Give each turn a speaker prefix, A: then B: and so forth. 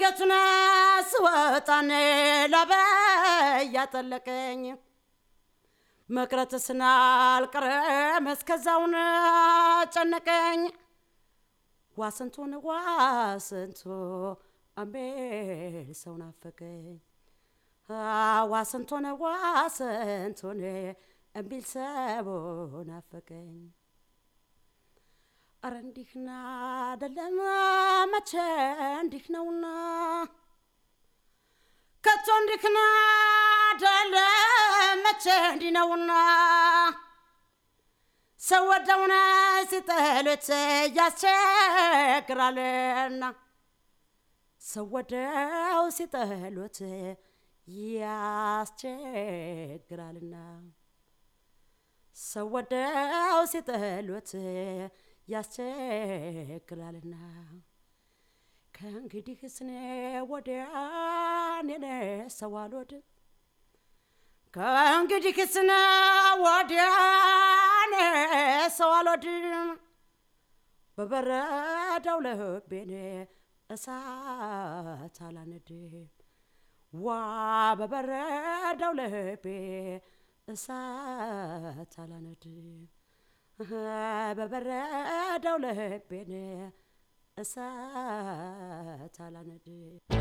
A: ሌቱን ስወጣን ላበ ያጠለቀኝ መቅረት ስናልቀረም እስከዛውን ጨነቀኝ ዋስንቱን ዋስንቱ አምቤል ሰው ናፈቀኝ ዋስንቱን ዋስንቱን እምቢል ሰው ናፈቀኝ አረ እንዲህና አደለም መቼ እንዲህ ነውና ከቶ እንዲህና አደለም መቼ እንዲህ ነውና ሰው ወደውነ ሲጠሉት ያስቸግራልና ሰው ወደው ሲጠሉት ያስቸግራልና ሰው ወደው ሲጠሉት ያስቸግራልና ከእንግዲህ ስኔ ወዲያ እኔ ሰው አልወድም ከእንግዲህ ስነ ወዲያ እኔ ሰው አልወድም በበረዳው ልቤን እሳት አላነድም ዋ በበረዳው ልቤ እሳት አላነድም በበረዳው ልቤን እሳት አላነድም